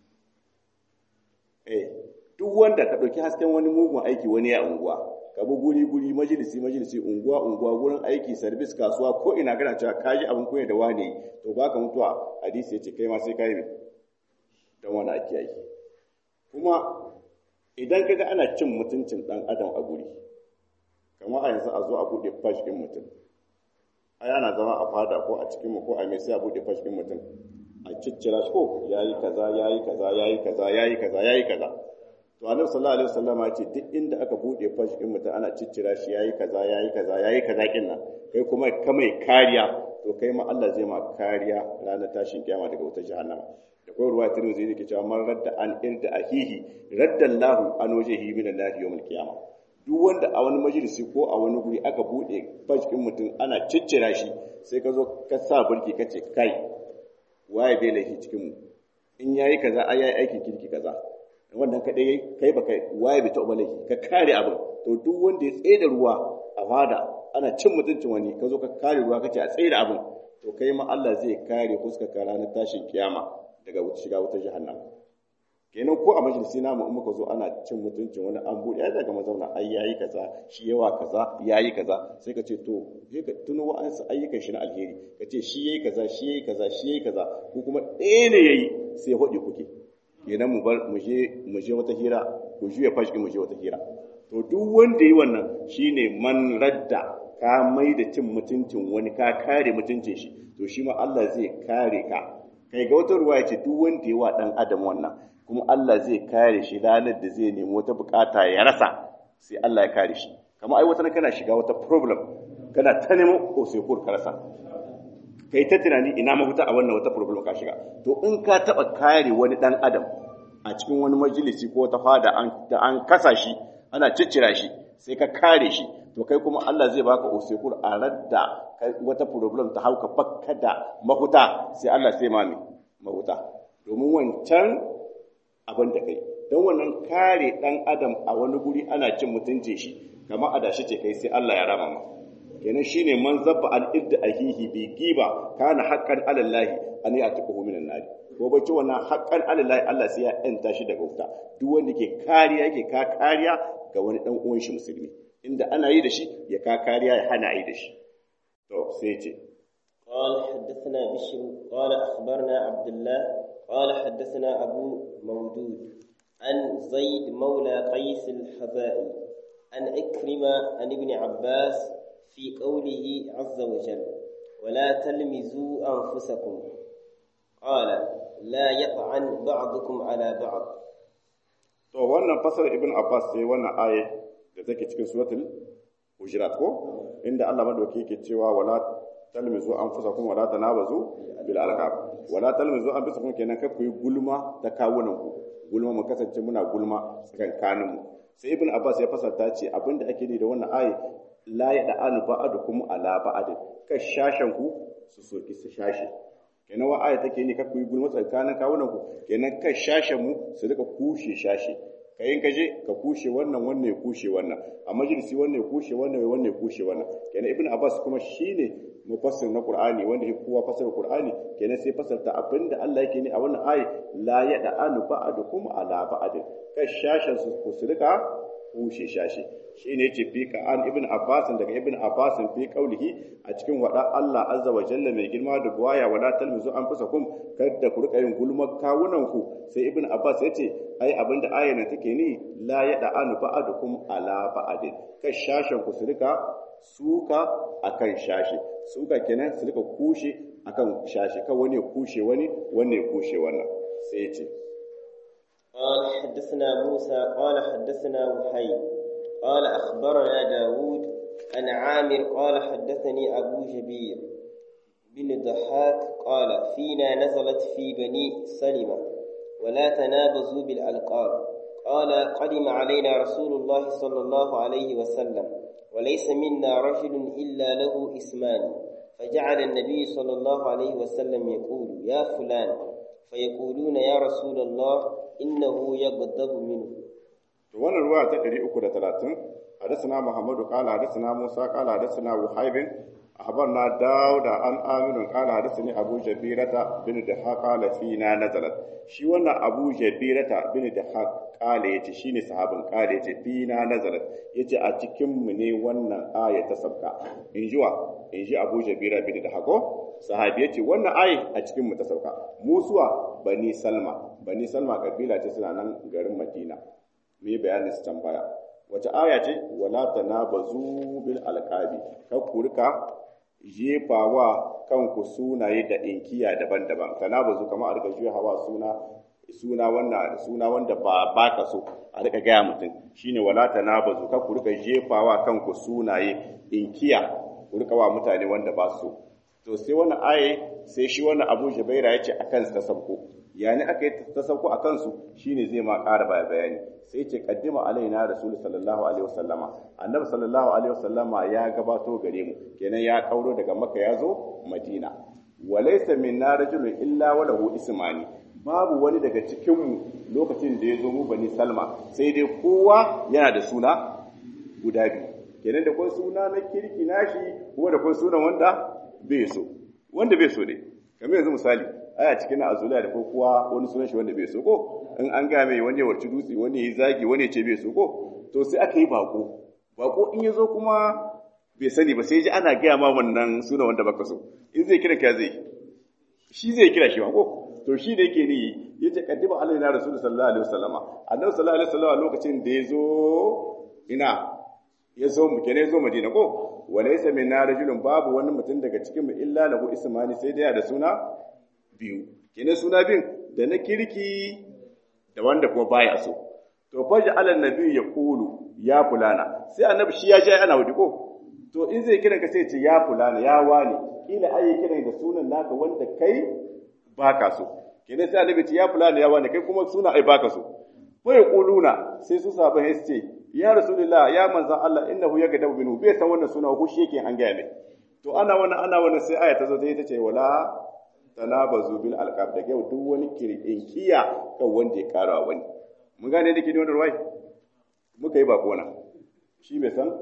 eh duk wanda ka ɗauki hasken wani mugun aiki wani ya unguwa ka bi guri guri majalisi majalisi unguwa unguwa gurin aiki sarbis kasuwa ko ina kana cewa ka ji abin koyar da wani to baka mutuwa hadisi yace kai ma sai ka yi dan wani ake aiki kuma idan kaga ana cin mutuncin dan adam a guri kamar a yanzu a zo a bude fash din mutum ai ana zama a fada ko a cikin mu ko a mai sai a bude fash din mutum a ciccira shi ko yayi kaza yayi kaza yayi kaza yayi kaza yayi kaza to annabi sallallahu alaihi wasallam ya ce duk inda aka bude fashi din mutum ana ciccira shi yayi kaza yayi kaza yayi kaza kin nan kai kuma ka mai kariya to kai ma Allah zai ma kariya ranar tashin kiyama daga wutar jahannama da kai ruwa tirmidhi yake cewa man radda an irda ahihi radda Allahu an wajhihi min an-nar yawm al-qiyamah duk wanda a wani majalisi ko a wani guri aka bude fashi din mutum ana ciccira shi sai ka zo ka sa burki kace kai waye bai laifi cikin mu in yayi kaza ai yayi aikin kirki kaza wannan kaɗai yayi kai ba kai waye bai taɓa laifi ka kare abin to duk wanda ya tsaye da ruwa a fada ana cin mutuncin wani ka zo ka kare ruwa kace a tsaye da abin to kai ma Allah zai kare fuskar ka ranar tashin kiyama daga shiga wutar jahannam kenan ko a majalisi namu in muka zo ana cin mutuncin wani an buɗe ai daga mazauna ai yayi kaza shi yawa kaza yayi kaza sai ka ce to sai ka tuno wa'ansu ayyukan shi na alheri ka ce shi yayi kaza shi yayi kaza shi yayi kaza ko kuma ɗaya ne yayi sai hodi kuke kenan mu bar mu je mu je wata hira ku juya fashi mu je wata hira to duk wanda yi wannan shine man radda ka mai da cin mutuncin wani ka kare mutuncin shi to shi ma Allah zai kare ka kai ga wata ruwa ce duk wanda yi wa dan adam wannan kuma Allah zai kare shi ranar da zai nemi wata bukata ya rasa sai Allah ya kare shi kamar ai wata kana shiga wata problem kana ta neman osekur ka rasa kai ta tunani ina mafita a wannan wata problem ka shiga to in ka taba kare wani dan adam a cikin wani majalisi ko wata fada an da an kasa shi ana ciccira shi sai ka kare shi to kai kuma Allah zai baka usekur a radda wata problem ta hauka bakka da mafuta sai Allah sai mami mafuta domin wancan abin da kai don wannan kare dan adam a wani guri ana cin mutuncin shi kamar adashi ce kai sai Allah ya rama ma kenan shine man zabba al idda ahihi bi giba kana haqqan ala Allah an ya'tiquhu minan nar ko bace wannan haqqan ala Allah Allah sai ya enta shi daga wuta duk wanda ke kariya yake ka kariya ga wani dan uwan shi musulmi inda ana yi da shi ya ka kariya ya hana yi da shi to sai ce قال حدثنا بشر قال أخبرنا عبد الله قال حدثنا أبو مودود عن زيد مولى قيس الحذائي عن إكرمة عن ابن عباس في قوله عز وجل ولا تلمزوا أنفسكم قال لا يطعن بعضكم على بعض to wannan fasar ibn abbas sai wannan aya da take cikin suratul hujurat ko inda Allah madauki yake cewa wala talmizu anfusakum wala tanabazu bil alqab wala talmizu anfusakum kenan kai ku yi gulma da kawunan ku gulma mu kasance muna gulma tsakankanin mu sai ibn abbas ya fasarta ce abinda ake yi da wannan aya la ya da anu ba'adukum ala ba'adin ka shashan ku su soki su shashi kenan wa aya take ni ka ku yi gulma tsakanin kawunan ku kenan ka shashan mu su rika kushe shashi kayin ka je ka kushe wannan wannan ya kushe wannan a majalisi wannan ya kushe wannan wannan ya kushe wannan kenan ibn abbas kuma shine mufassir na qur'ani wanda ya kowa fasar qur'ani kenan sai fasarta abinda Allah yake ne a wannan ayi la ya da anu ba'adukum ala ba'adin ka shashan su ku su rika kushe shashi shi ne ce fi an ibn abbas daga ibn abbas fi qaulihi a cikin wada Allah azza wa jalla mai girma da buwaya wala talmizu an fusa kum kada ku rika yin gulmar kawunan ku sai ibn abbas ya ce ai abinda ayar nan take ni la yada anu ba'adukum ala ba'adin kai shashin ku su rika suka akan shashi suka kenan su rika kushe akan shashi kan wani ya kushe wani wani ya kushe wannan sai ya ce قال حدثنا موسى قال حدثنا وحي قال أخبرنا داود عن عامر قال حدثني أبو جبير بن ضحاك قال فينا نزلت في بني سلمة ولا تنابزوا بالألقاب قال قدم علينا رسول الله صلى الله عليه وسلم وليس منا رجل إلا له اسمان فجعل النبي صلى الله عليه وسلم يقول يا فلان فيقولون يا رسول الله إنه يغضب منه wannan ruwa ta 330 حدثنا محمد قال حدثنا موسى قال حدثنا وهيب أخبرنا داود عن آمن قال حدثني أبو جبيرة بن دحاق قال فينا نزلت shi wannan abu jabirata bin da kala yace shine sahabin kala yace fina nazarat yace a cikin mu ne wannan aya ta sabka in jiwa in ji abu jabira bin da hako sahabi yace wannan aya a cikin mu ta sauka musuwa bani salma bani salma kabila ce suna nan garin madina mu yi bayanin su can baya wace aya ce wala tanabazu bil alqabi ka kurka jefawa kanku sunaye da inkiya daban-daban tanabazu kamar a rika juya hawa suna suna wanda suna wanda ba baka so a rika gaya mutum shine wala tanabazu ka kurka jefawa kanku sunaye inkiya ku rika wa mutane wanda ba su to sai wannan aye sai shi wannan Abu Jubaira ya ce akan ta sabko yani aka yi ta sauko a kansu shine zai ma ƙara baya bayani sai ce kaddima alaina rasul sallallahu alaihi wasallama annabi sallallahu alaihi wasallama ya gabato gare mu kenan ya kauro daga makka ya zo madina walaysa minna rajulun illa wa lahu ismani babu wani daga cikin mu lokacin da ya zo mu bani salma sai dai kowa yana da suna guda biyu kenan da kun suna na kirki nashi kuma da kun suna wanda bai so wanda bai so ne kamar yanzu misali aya cikin na azula da ko kuwa wani sunan shi wanda bai so ko in an ga mai wani ya warci dutse wani ya zagi wani ya ce bai so ko to sai aka yi bako bako in ya zo kuma bai sani ba sai ji ana gaya ma wannan sunan wanda baka so in zai kira ka zai shi zai kira shi ba ko to shi da yake ni ya ce kaddima Allah na rasul sallallahu alaihi wasallama annabi sallallahu alaihi wasallama lokacin da ya zo ina ya zo mu kenan ya zo madina ko walaysa min rajulun babu wani mutum daga cikin mu illa lahu ismani sai dai da suna biyu kenan suna bin da na kirki da wanda kuma baya so to faji alal nabi ya kulu ya fulana sai annabi shi ya ji ana wadi ko to in zai kiran ka sai ce ya fulana ya wani kila ai kiran da sunan naka wanda kai baka so kenan sai annabi ce ya fulana ya wani kai kuma suna ai baka so fa yaquluna sai su sahabbai su ce ya rasulullah ya manzan Allah innahu yagdabu minhu bai san wannan suna ko shi yake an gaya mai to ana wannan ana wannan sai aya ta zo ta ce wala tanabazu bil alqab da yau duk wani kirin kiya kan wanda ya karawa wani mun gane da ke ne wannan ruwai muka yi bako na shi bai san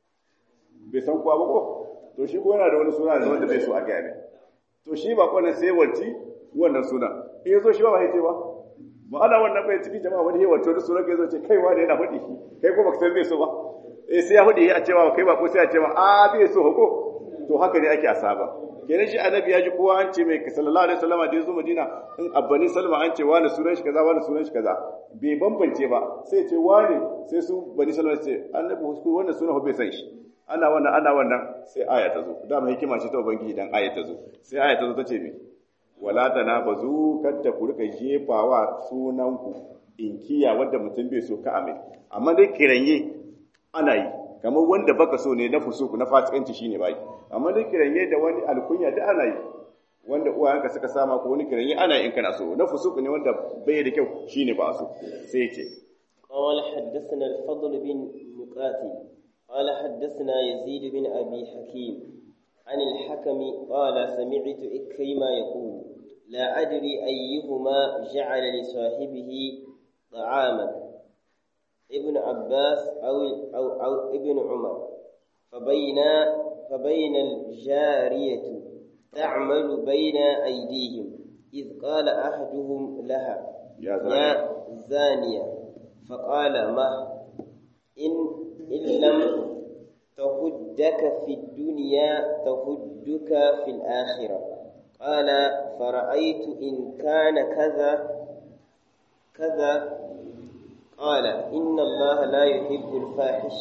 bai san kuwa ba ko to shi ko yana da wani suna da wanda bai so a gaya mai to shi bako ne sai wanci wannan suna in yazo shi ba ba sai ba ba ana wannan bai cikin jama'a wani yawan to sunan kai zo ce kai wani yana faɗi kai ko baka san bai so ba eh sai ya faɗi a cewa kai ba ko sai a ce ma a bai so ko to haka ne ake asaba kenan shi annabi ya ji kowa an ce mai sallallahu alaihi wasallam da ya zo Madina in abbani salma an ce wani sunan shi kaza wani sunan shi kaza bai bambance ba sai ce wani sai su bani salma ce annabi wasu wannan sunan bai san shi ana wannan ana wannan sai aya ta zo dama hikima ce ta ubangiji dan aya ta zo sai aya ta zo ta ce me wala tanabazu kadda ku rika jefawa sunanku inkiya wanda mutum bai so ka amin amma dai kiranye ana yi kamar wanda baka so ne na fusuku na fasikanci shine bai amma dai kiranye da wani alkunya da ana yi wanda uwayenka suka sama ko wani kiranye ana in kana so na fusuku ne wanda bai da kyau shine ba so sai ce قال حدثنا الفضل بن مقاتل قال حدثنا يزيد بن أبي حكيم عن الحكم قال سمعت إكرمة يقول لا أدري أيهما جعل لصاحبه طعاما ابن عباس أو, أو, أو ابن عمر فبين فبين الجارية تعمل بين أيديهم إذ قال أحدهم لها يا زانية, يا زانية فقال ما إن إن لم تهدك في الدنيا تهدك في الآخرة قال فرأيت إن كان كذا كذا قال إن الله لا يحب الفاحش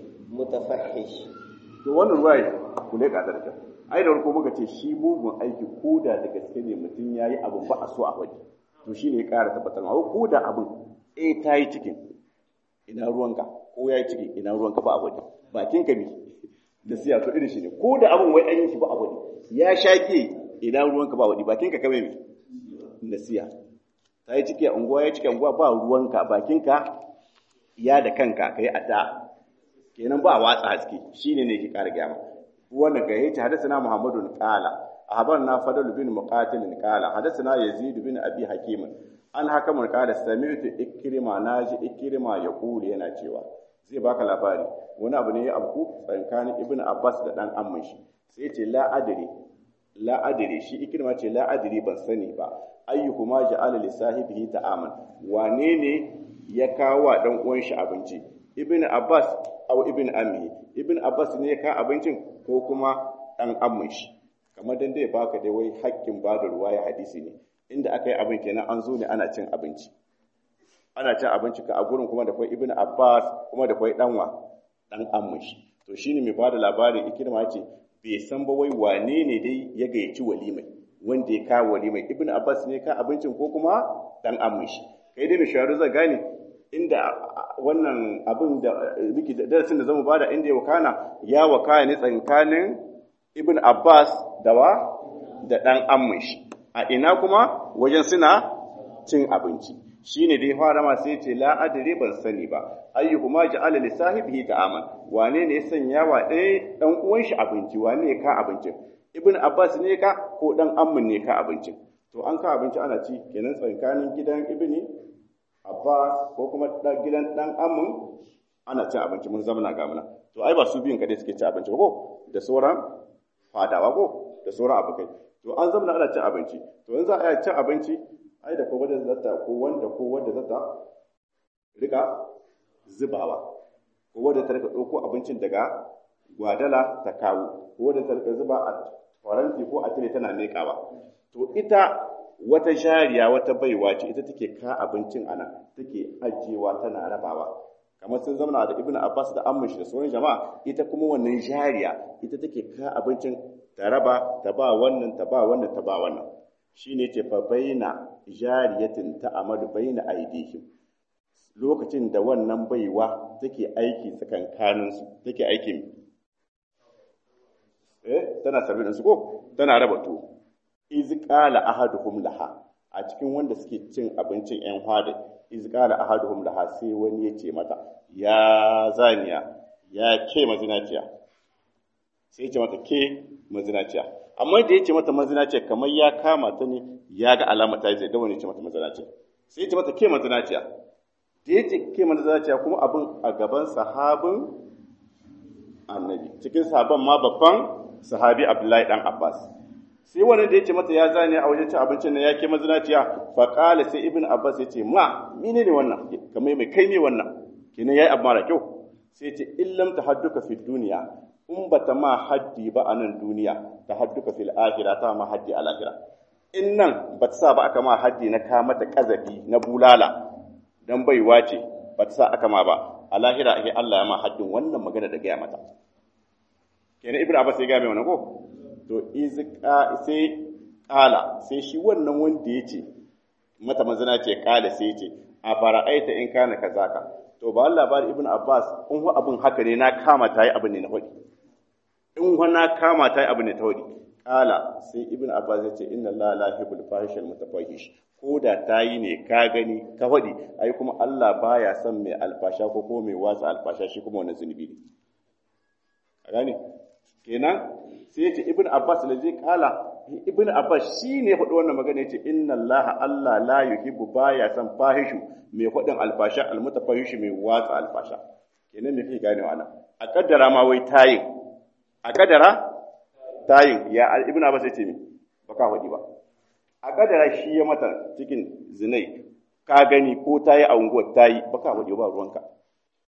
المتفحش to wannan ruwaya ku leƙa da kyau ai da farko muka ce shi mugun aiki ko da da gaske ne mutum ya yi abin ba a so a waje to shi ne ya ƙara tabbatar ma ko da abin eh ta yi cikin ina ruwanka ko ya yi cikin ina ruwanka ba a waje bakin ka bi da siya to irin shi ne ko da abin wai an yi shi ba a waje ya shaƙe ina ruwanka ba a waje bakin ka kame ne nasiya ta yi ciki a unguwa ya ciki a unguwa ba ruwanka bakinka ya da kanka ka yi adda kenan ba a watsa haske shi ne ne ke ƙara gyama wannan ga yace hadathana muhammadun qala ahbarna fadl bin muqatil qala hadathana yazid bin abi hakim an hakamun qala sami'tu ikrima naji ikrima yaqulu yana cewa zai baka labari wani abu ne ya abku tsakanin ibnu abbas da dan amman shi sai ya ce la adri la adri shi ikrima ce la adri ban sani ba ayyuhuma ja'ala li sahibihi ta'aman wane ne ya kawo wa dan uwan shi abinci ibnu abbas aw ibnu ammi ibnu abbas ne ya kawo abincin ko kuma dan ammin shi kamar dan dai baka dai wai hakkin ba da ruwaya hadisi ne inda aka yi abin kenan an zo ne ana cin abinci ana cin abinci ka a gurin kuma da kwai ibnu abbas kuma da kwai danwa dan ammin shi to shine mai bada labarin ikirma ce bai san ba wai wane ne dai ya gayyaci walimai wanda ya kawo walimai ibnu abbas ne ka abincin ko kuma dan ammin shi kai dai mai shawaru zai gane inda wannan abin da miki darasin da zamu bada inda ya wakana ya wakana ne tsakanin ibnu abbas da wa da dan ammin shi a ina kuma wajen suna cin abinci shine dai fara ma sai ce la adri ban sani ba ayyuhuma ja'ala li sahibihi ta'aman wane ne ya sanya wa ɗaya dan uwan shi abinci wane ne ka abincin ibn abbas ne ka ko dan ammin ne ka abincin to an ka abinci ana ci kenan tsakanin gidan ibni abbas ko kuma gidan dan ammin ana cin abinci mun zama na gamuna to ai ba su biyun kadai suke ci abinci ko da sauran fadawa ko da sauran abokai to an zama ana cin abinci to yanzu a cin abinci ai da ko wanda zata ko wanda ko wanda zata rika zubawa ko wanda ta rika ɗauko abincin daga gwadala ta kawo ko wanda ta rika zuba a faranti ko a tire tana leƙawa to ita wata jariya wata baiwa ce ita take ka abincin ana take ajiyewa tana rabawa kamar sun zama da ibnu abbas da ammish da sauran jama'a ita kuma wannan jariya ita take ka abincin ta raba ta ba wannan ta ba wannan ta ba wannan shine ce fa baina jariyatin ta amadu baina aidihim lokacin da wannan baiwa take aiki tsakankanin su take aikin eh tana sarbi da su ko tana raba to iz qala ahaduhum laha a cikin wanda suke cin abincin yan hada iz qala ahaduhum laha sai wani ya ce mata ya zaniya ya ke mazinaciya sai ya ce mata ke mazinaciya amma da ya ce mata mazinaciya kamar ya kama ta ne ya ga alama ta zai da wani ya ce mata mazinaciya sai ya ce mata ke mazinaciya da ya ce ke mazinaciya kuma abin a gaban sahabin annabi cikin sahaban ma babban sahabi abdullahi dan abbas sai wani da ya ce mata ya zane a wajen cin abincin nan ya ke mazinaciya fa qala sai ibn abbas ya ce ma mine ne wannan kamar mai kai ne wannan kenan yayi abu mara kyau sai ya ce illam tahadduka fi duniya in ba ta ma haddi ba a nan duniya ta hadduka fil akhirah ta ma haddi a lahira in nan ba ta sa ba aka ma haddi na ka mata kazafi na bulala dan baiwa ce ba ta sa aka ma ba a lahira ake Allah ya ma haddin wannan magana da gaya mata kenan ibnu abbas ya gaya mai wannan ko to izqa sai kala sai shi wannan wanda ya ce mata mazana ce kala sai ce a fara'aita in kana kazaka to ba Allah bari ibnu abbas in hu abin haka ne na kama ta yi abin ne na hudi in wana kama ta yi abu ne ta wadi kala sai ibn abbas ya ce inna la la yuhibbul fahishal mutafahish ko da ta yi ne ka gani ka wadi ai kuma Allah baya son mai alfasha ko ko mai watsa alfasha shi kuma wannan zunubi ne a gane kenan sai ya ce ibn abbas da zai kala ibn abbas shi ne faɗi wannan magana ya ce inna Allah Allah la yuhibbu baya son fahishu mai faɗin alfasha almutafahish mai watsa alfasha kenan me kake ganewa nan a kaddara ma wai tayin a kadara tayin ya ibn abbas ya ce mi ba ka faɗi ba a kadara shi ya mata cikin zinai ka gani ko tayi a unguwar tayi ba ka faɗi ba ruwanka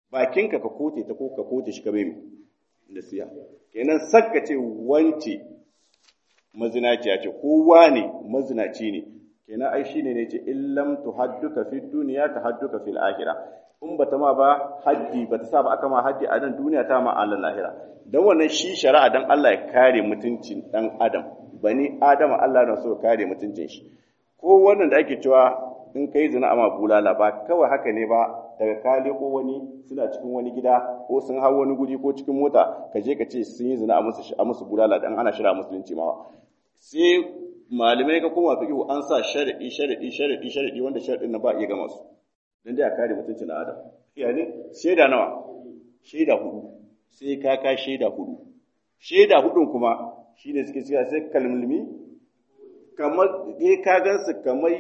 bakinka ka kote ta ko ka kote shi ka bai nasiha kenan sakka ce wance mazinaciya ce kowa ne mazinaci ne kenan ai shine ne ce illam tuhadduka fi dunya tahadduka fil akhirah in bata ma ba haddi bata sa ba aka ma haddi a nan duniya ta ma Allah lahira dan wannan shi shari'a dan Allah ya kare mutuncin dan adam bani adama Allah na so kare mutuncin shi ko wannan da ake cewa in kai zina ama bulala ba kawai haka ne ba daga kale ko wani suna cikin wani gida ko sun hau wani guri ko cikin mota ka je ka ce sun yi zina a musu a musu bulala dan ana shira musulunci ma sai malamai ka koma fiqh an sa sharadi sharadi sharadi sharadi wanda sharadin na ba iya gama su dan dai a kare mutuncin na adam ya ne shaida nawa shaida hudu sai ka ka shaida hudu shaida hudun kuma shine suke cewa sai kalmulmi kamar eh ka gansu kamar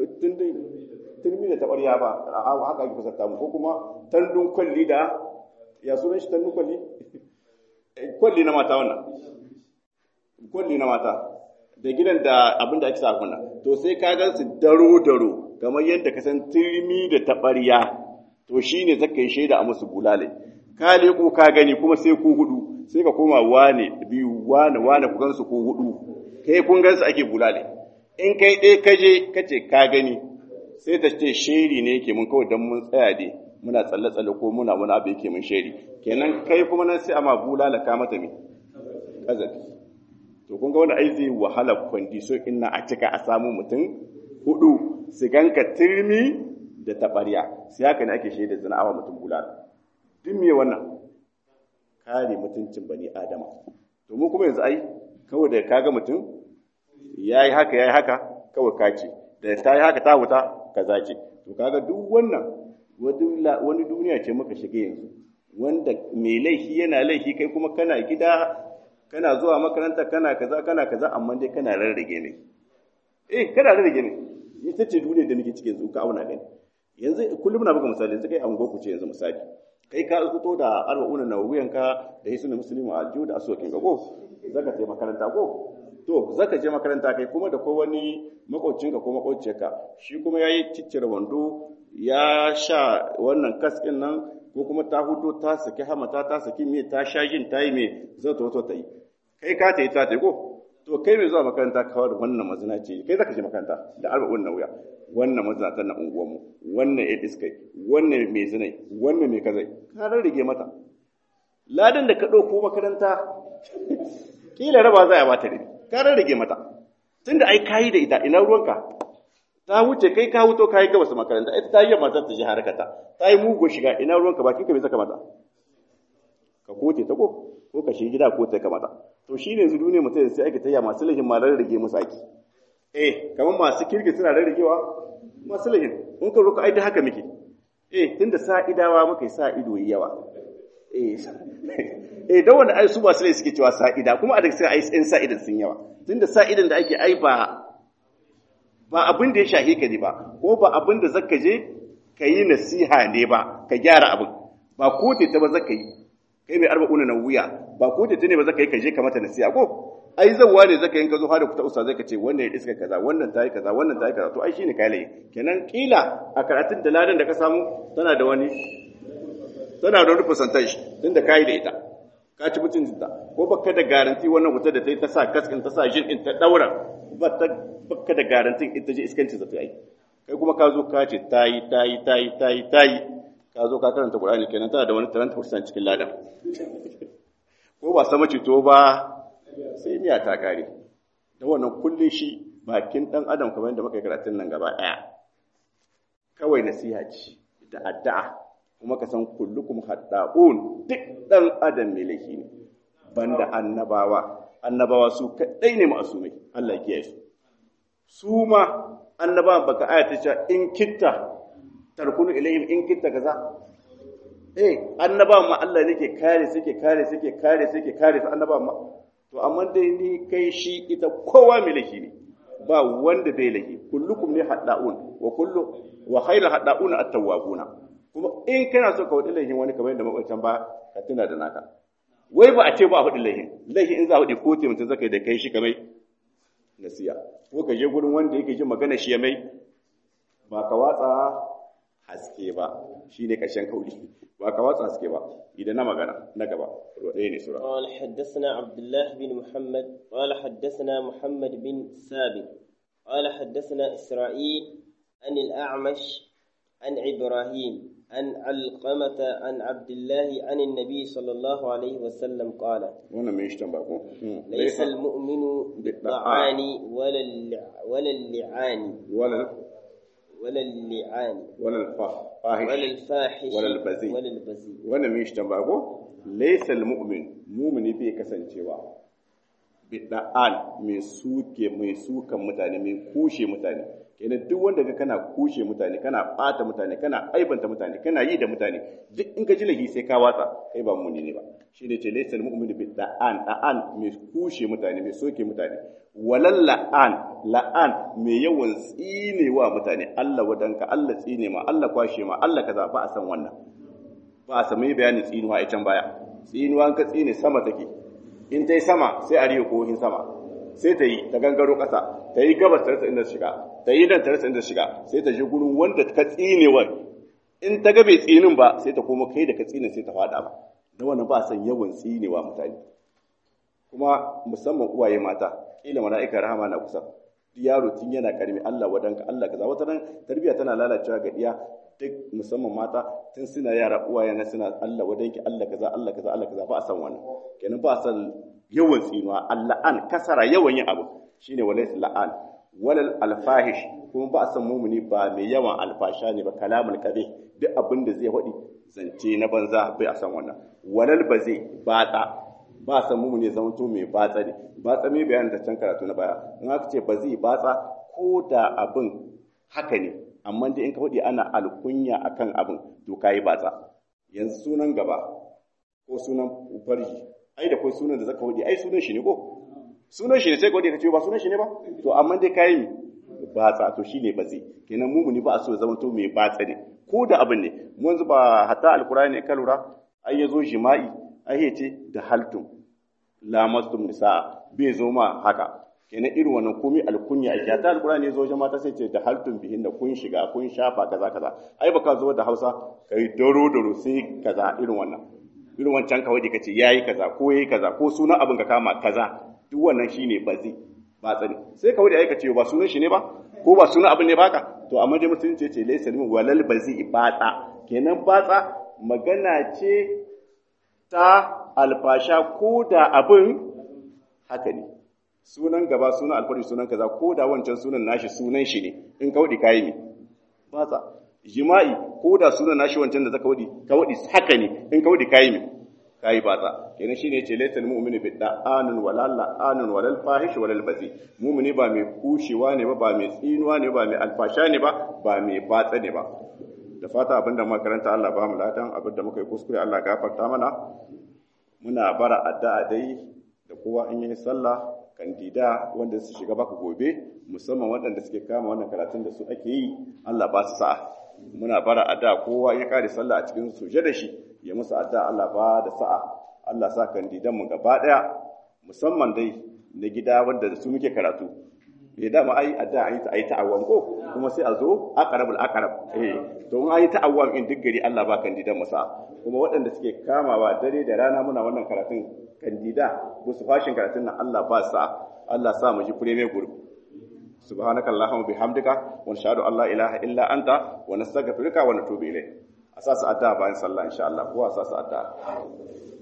turmi da taɓarya ba a haka ake fasarta mu ko kuma tandun kwalli da ya sunan shi tandun kwalli kwalli na mata wannan kwalli na mata da gidan da abin da ake sa kunna to sai ka gan su daro daro kamar yadda ka san turmi da taɓarya to shine zaka yi shaida a musu bulale ka leko ka gani kuma sai ku hudu sai ka koma wane biyu wane wane ku gansu ku hudu kai kun gansu ake bulale in kai ɗaya kaje kace ka gani sai ta ce sheri ne yake mun kawai don mun tsaya dai muna tsalle-tsalle ko muna muna abu yake mun sheri kenan kai kuma nan sai a ma bulala ka mata me kazafi to kun ga wani ai zai wahala kwandisho inna a cika a samu mutum hudu su ganka turmi da taɓarya sai haka ne ake shaida zina awa mutum bulala duk me wannan kare mutuncin bani adama to mu kuma yanzu ai kawai da kaga mutum yayi haka yayi haka kawai kace da ta yi haka ta wuta kaza ce to kaga duk wannan wani duniya ce muka shiga yanzu wanda mai laifi yana laifi kai kuma kana gida kana zuwa makaranta kana kaza kana kaza amma dai kana rarrage ne eh kana rarrage ne ita ce duniya da muke ciki yanzu ka auna gani yanzu kullum na buga misali yanzu kai an ku ce yanzu misali kai ka fito da arba'una na wuyanka da hisu na musulmi a aljihu da asokin ga ko zaka je makaranta ko to zaka je makaranta kai kuma da ko wani makocinka ko makociyarka shi kuma yayi ciccire wando ya sha wannan kaskin nan ko kuma ta hudo ta saki hamata ta saki me ta sha jin tayi me zai to to ta yi kai ka ta yi ta ta ko to kai mai zuwa makaranta kawar da wannan mazina ce kai zaka je makaranta da arba'un na wuya wannan mazinatan na unguwarmu wannan ya iskai wannan mai zinai wannan mai kazai ka rarrage mata ladan da ka ɗauko makaranta kila raba za a bata rabi ka rarrage mata tunda ai kayi da ita ina ruwanka ta wuce kai ka wuto kayi gabas makaranta ita ta yi yamma ta ji harkata ta yi mugu shiga ina ruwanka bakin ka bai saka mata ka kote ta ko ko ka shi gida ko ta kamata to shine yanzu duniya mutum sai ake tayya masu lahin ma rarrage musu aiki eh kamar masu kirki suna rarragewa masu lahin in ka roka ai da haka muke eh tunda sa'idawa muka yi sa ido yawa eh eh da wanda ai su ba su suke cewa sa'ida kuma a daga sai ai in sa'idan sun yawa tunda sa'idan da ake ai ba ba abin da ya shahe ka ne ba ko ba abin da zaka je ka yi nasiha ne ba ka gyara abin ba ko ta ba zaka yi kai mai arba'una na wuya ba ko ta ne ba zaka yi ka je ka mata nasiha ko ai zawwa ne zaka yin ka zo har da kuta usta zai ka ce wannan ya iska kaza wannan ta yi kaza wannan ta yi kaza to ai shine kai lai kenan kila a karatun da ladan da ka samu tana da wani tana da wani percentage tunda kai da ita ka ci mutuncin ta ko baka da garanti wannan wuta da ta yi ta sa kaskin ta sa jin din ta daura ba ta baka da garantin ita je iskancin ta yi kai kuma ka zo ka ce ta yi ta yi ta yi ta yi ta yi ka zo ka karanta Qur'ani kenan tana da wani 30% cikin ladan ko ba sama to ba sai miya ta kare da wannan kullun shi bakin dan adam kamar yadda muka yi karatun nan gaba daya kawai nasiha ce da addu'a kuma ka san kullukum hadda'un duk dan adam ne laifi ne banda annabawa annabawa su kadai ne ma'asumai Allah ya kiyaye su su ma annabawan baka ayata cewa in kitta tarkunu ilayhim in kitta kaza eh annabawan ma Allah ne ke kare suke kare suke kare suke kare su annabawan ma to amma dai ni kai shi ita kowa mai laifi ne ba wanda bai laifi kullukum ne hadda'un wa kullu wa khairul hadda'un at-tawwabuna kuma in kana so ka wadi laifin wani kamar yadda makwabtan ba ka tuna da naka wai ba a ce ba a faɗi laifin laifin in za a faɗi ko te mutum zaka da kai shi kamar nasiya ko ka je gurin wanda yake jin magana shi ya mai ba ka watsa haske ba shine ƙarshen kauli ba ka watsa haske ba idan na magana na gaba ɗaya ne sura قال حدثنا عبد الله بن محمد قال حدثنا محمد بن ثابت قال حدثنا إسرائيل عن الأعمش عن إبراهيم عن علقمة عن عبد الله عن النبي صلى الله عليه وسلم قال wannan mai shi ba ko ليس المؤمن بالطعان ولا اللع- ولا اللعان wala ولا اللعان wala fahish ولا الفاحش ولا البذيء. ولا البذيء wannan mai shi ba ko laysal mu'min mu'mini bai kasancewa bid'an mai suke mai sukan mutane mai kushe mutane kenan duk wanda ga kana kushe mutane kana bata mutane kana aibanta mutane kana yi da mutane duk in ka ji lahi sai ka watsa kai ba muni ne ba shi ne ce laysal mu'min bid'an da'an mai kushe mutane mai soke mutane walal la'an la'an mai yawan tsinewa mutane Allah wadanka Allah tsine ma Allah kwashe ma Allah kaza ba a san wannan ba a sami bayanin tsinuwa a can baya tsinuwa ka tsine sama take in ta yi sama sai a riyo kohin sama sai ta yi ta gangaro ƙasa ta yi gabas ta rasa inda shiga ta yi nan ta rasa inda shiga sai ta je gurin wanda ka tsinewa in ta ga bai tsinin ba sai ta koma kai da ka tsine sai ta faɗa ba da wannan ba san yawan tsinewa mutane kuma musamman uwaye mata kila mala'ika rahama na kusa yaro tun yana karmi Allah wadanka Allah kaza wata nan tarbiyya tana lalacewa ga diya duk musamman mata tun suna yara uwaye na suna Allah wadanki Allah kaza Allah kaza Allah kaza ba a san wannan kenan ba a san yawan tsinuwa Allah an kasara yawan yin abu shine walais la'an walal alfahish kuma ba a san mumuni ba mai yawan alfasha ne ba kalamul qabi duk abin da zai faɗi zance na banza bai a san wannan walal bazi bata ba san mu ne zamanto mai batsa ne batsa mai bayanin ta can karatu na baya in aka ce ba zai batsa ko da abin haka ne amma dai in ka faɗi ana alkunya akan abin to kayi batsa yanzu sunan gaba ko sunan farji ai da kai sunan da zaka faɗi ai sunan shi ne ko sunan shi ne sai ka faɗi ka ce ba sunan shi ne ba to amma dai kayi mi batsa to shine ba zai kenan mu ne ba a so ya zamanto mai batsa ne ko da abin ne mu yanzu ba hatta alkurani ka lura ai yazo jima'i ai ce da haltum lamastum nisaa bai zo ma haka kenan irin wannan komai alkunya ake ta alqur'ani zo wajen mata sai ce da haltum bihin da kun shiga kun shafa kaza kaza ai baka zo da Hausa kai daro daro sai kaza irin wannan irin wancan kawai da kace yayi kaza ko yayi kaza ko sunan abin ka kama kaza duk wannan shine bazi ba tsani sai kawai da ai kace ba sunan shi ne ba ko ba sunan abin ne baka to amma dai musulunci ce laysa limin walal bazi batsa kenan batsa magana ce ta alfasha ko da abin haka ne sunan gaba sunan alfari sunan kaza ko da wancan sunan nashi sunan shi ne in ka wadi kayi ne batsa jima'i ko da sunan nashi wancan da zaka wadi ka wadi haka ne in ka wadi kayi ne kayi batsa kenan shine yace laysa almu'minu bi da'anun wala la'anun wala alfahish wala albazi mu'mini ba mai kushewa ne ba ba mai tsinuwa ne ba mai alfasha ne ba ba mai batsa ne ba da fata abinda makaranta Allah ba mu ladan abinda muka yi kuskure Allah gafarta mana muna bara addu'a dai da kowa in yi sallah kandida wanda su shiga baka gobe musamman waɗanda suke kama wannan karatun da su ake yi Allah ba su sa'a muna bara addu'a kowa ya kare sallah a cikin suje da shi ya musu addu'a Allah ba da sa'a Allah sa kandidan mu gaba daya musamman dai na gida wanda da su muke karatu ya dama ai addu'a ai ta ai ta'awwam ko kuma sai a zo aqrabul aqrab eh to in ai ta'awwam in duk gari Allah ba kandidan mu sa'a kuma waɗanda suke kamawa dare da rana muna wannan karatun kandida ko su fashin karatun nan Allah ba sa Allah sa mu ji premier group subhanaka allahumma bihamdika wa nashhadu an la ilaha illa anta wa nastaghfiruka wa natubu ilayk asasa adda bayan sallah insha Allah ko asasa adda